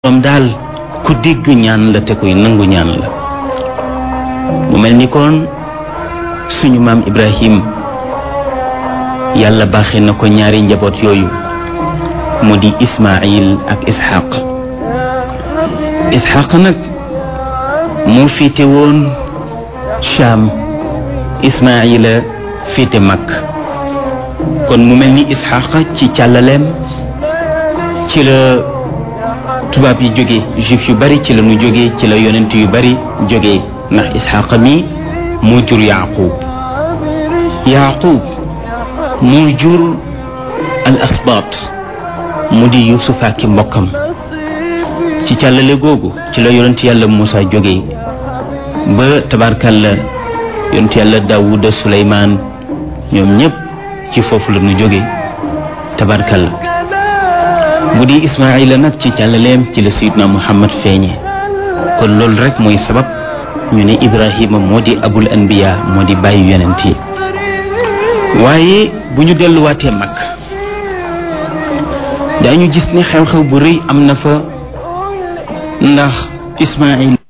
moom daal ku dégg ñaan la te koy nangu ñaan la mu mel ni kon suñu maam Ibrahim yàlla baaxe na ko ñaari njaboot yooyu mu di Ismaayil ak Ishaq Ishaq nag moo féete woon Shaam Ismaayila féete Makk kon mu mel ni Ishaq ci càllaleem ci la tubaab yi jóge juif yu bari ci la ñu jóge ci la yonent yu bari jóge ndax isxaqa mi moo jur yaqub yaqub moo jur al asbaat mu di yusuf ak mbokkam ci càllale googu ci la yonent yàlla Muusa jóge ba tabarkalla yonent yàlla daawuda suleymaan ñoom ñépp ci foofu la ñu jóge tabarkalla bu di ismaila nag ci càllaleem ci la sayidna muhammad feeñe kon loolu rek mooy sabab ñu ne ibrahima moo di abul anbiya moo di bàyyi yonent yi waaye bu ñu delluwaatee mag daañu gis ne xew-xew bu rëy am na fa ndax ismail